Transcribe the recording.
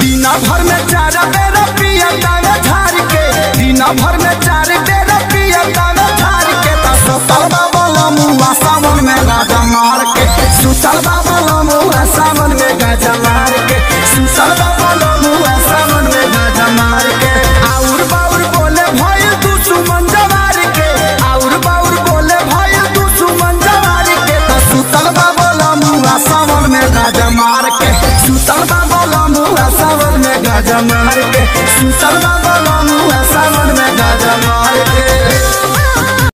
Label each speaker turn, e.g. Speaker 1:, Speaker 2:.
Speaker 1: दिन भर में चार बेर पिया तावे झार के दिन भर में चार बेर पिया तावे झार के त सुतल बाबा लमुआ सावन में गाजा मार के सुतल बाबा लमुआ सावन में गाजा मार के सुतल बाबा लमुआ सावन में गाजा मार के आउर बाउर बोले भइल तू सुमन जवार के आउर बाउर बोले भइल तू सुमन जवार के त सुतल बाबा लमुआ सावन में गाजा मार के सुतल बाबा लमुआ सावन में गाजा मार के सुतल बाबा लमुआ सावन में गाजा मार के